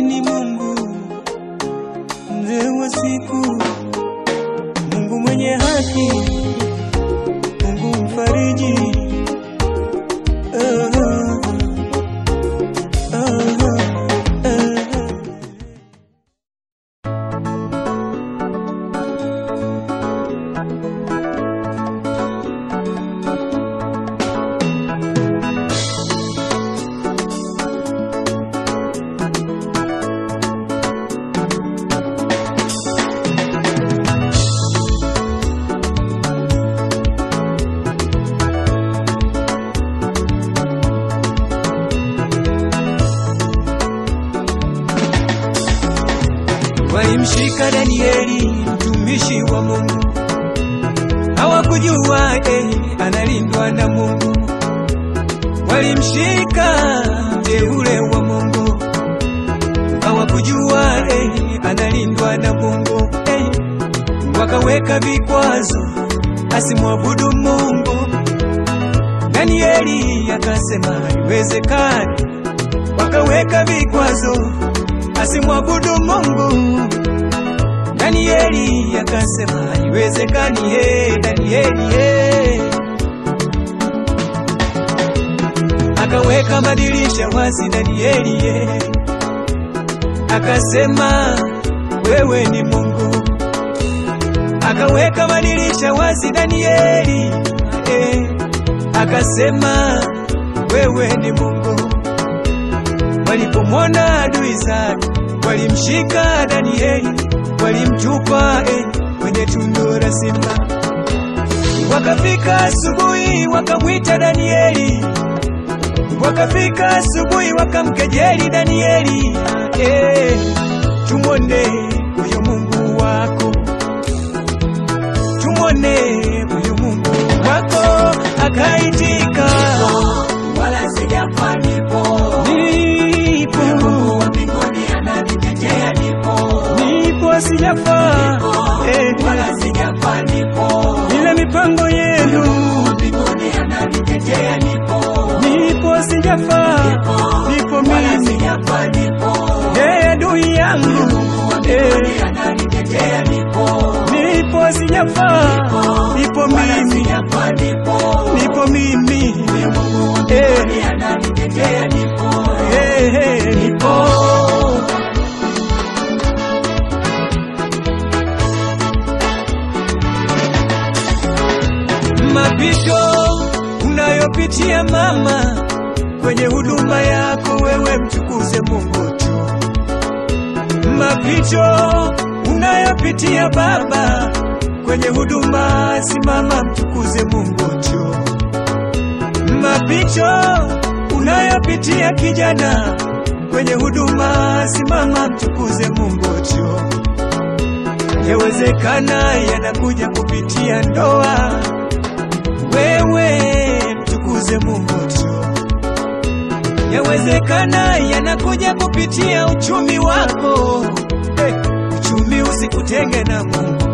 ni Mungu, mzee wa siku, Mungu mwenye haki, Mungu mfariji. Ah, ah, ah, ah. Walimshika Danieli mtumishi wa Mungu, hawakujua eh, analindwa na Mungu. Walimshika mteule wa Mungu, hawakujua eh, analindwa na Mungu eh. Wakaweka vikwazo asimwabudu Mungu. Danieli akasema haiwezekani, wakaweka vikwazo asimwabudu Mungu. Danieli akasema haiwezekani, he Danieli he. Akaweka madirisha wazi Danieli he. Akasema wewe ni Mungu. Akaweka madirisha wazi Danieli he. Akasema wewe ni Mungu. Walipomwona adui zake walimshika Danieli, walimtupa eh, kwenye tundu la simba. Wakafika asubuhi wakamwita Danieli, wakafika asubuhi wakamkejeli Danieli, eh, tumwone huyo Mungu wako, tumwone huyo Mungu wako. Akaitika, wala sijafa nipo, nipo Mungu wa mbinguni ananitetea nipo, nipo sijafa, eh, wala sijafa nipo, ile mipango yenu Mungu wa mbinguni ananitetea nipo, nipo sijafa, nipo wala mimi sijafa nipo, eh, adui yangu Mungu wa eh, mbinguni ananitetea nipo, nipo sijafa, nipo wala mimi sijafa nipo, nipo mimi Mungu wa eh, mbinguni ananitetea nipo, eh, eh, nipo mapito unayopitia mama, kwenye huduma yako wewe mtukuze Mungu tu. Mapito unayopitia baba, kwenye huduma simama, mtukuze Mungu tu. Mapito unayopitia kijana, kwenye huduma simama, mtukuze Mungu tu. Yawezekana yanakuja kupitia ndoa, wewe mtukuze Mungu tu. Yawezekana yanakuja kupitia uchumi wako, hey, uchumi usikutenge na Mungu.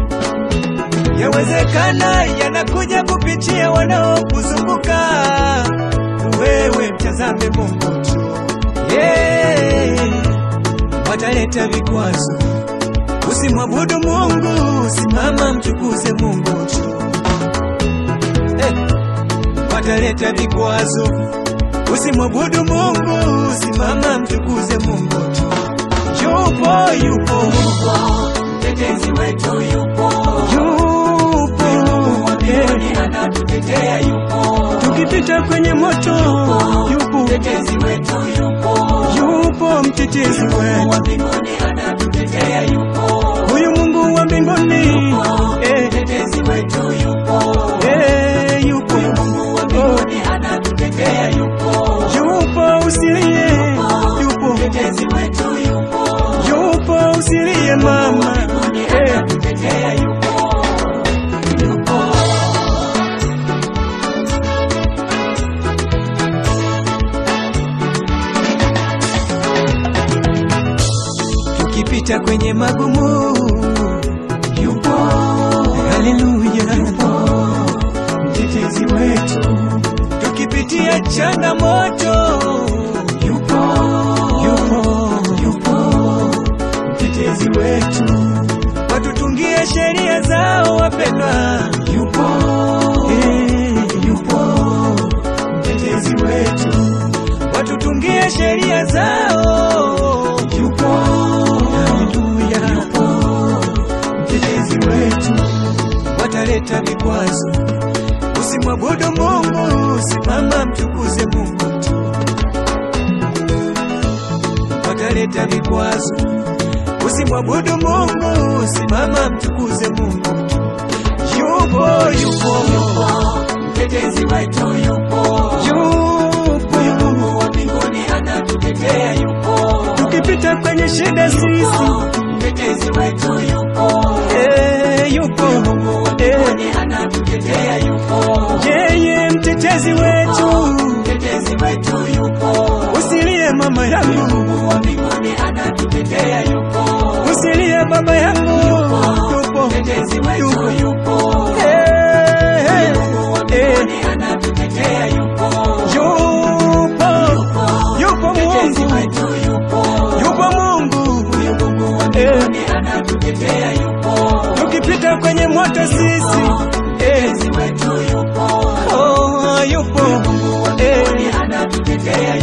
Yawezekana yanakuja kupitia wanaokuzunguka, wewe mtazame Mungu tu. Yeah, wataleta vikwazo Usimwabudu Mungu, simama mtukuze Mungu tu. Eh, wataleta vikwazo. Usimwabudu Mungu, simama mtukuze Mungu tu. Yupo, yupo, mtetezi wetu yupo, yupo, Mungu wa eh, mbinguni anatutetea yupo, tukipita kwenye moto, yupo, mtetezi wetu yupo, yupo mtetezi Mungu wetu, wa mbinguni anatutetea yupo, huyu Mungu wa mbinguni, eh, mtetezi wetu yupo, eh, yupo, Mungu wa mbinguni anatutetea yupo, yupo, usilie, yupo, mtetezi wetu yupo, yupo, usilie mama, eh, anatutetea yupo, yupo. tukipita kwenye magumu, yupo, haleluya, yupo, mtetezi wetu, tukipitia changamoto, yupo, yupo, yupo, wetu, watutungie sheria zao wapendwa. yupo, Eh, yupo, mtetezi wetu, watutungie sheria zao. yupo, Haleluya. yupo, mtetezi wetu, wataleta vikwazo. Usimwabudu Mungu, simama mtukuze Mungu tu. Wataleta vikwazo. Usimwabudu Mungu, simama mtukuze Mungu tu. Yupo, yupo, yupo, mtetezi wetu yupo, yupo. huyu Mungu wa mbinguni anatutetea yupo, Tukipita kwenye shida sisi, yupo, mtetezi wetu yupo, eh, yupo, Mungu wa eh, mbinguni anatutetea yupo, yeye mtetezi wetu. mtetezi wetu yupo, Usilie mama yangu, Mungu wa mbinguni anatutetea yupo, usilie baba yangu, yupo, mtetezi wetu yupo, eh, eh, Mungu wa eh, mbinguni anatutetea yupo, yupo, yupo mtetezi Mungu, wetu yupo, yupo Mungu, huyu Mungu wa eh, mbinguni anatutetea yupo, tukipita kwenye moto sisi, eh, mtetezi wetu yupo, oh, yupo, Mungu wa eh, mbinguni anatutetea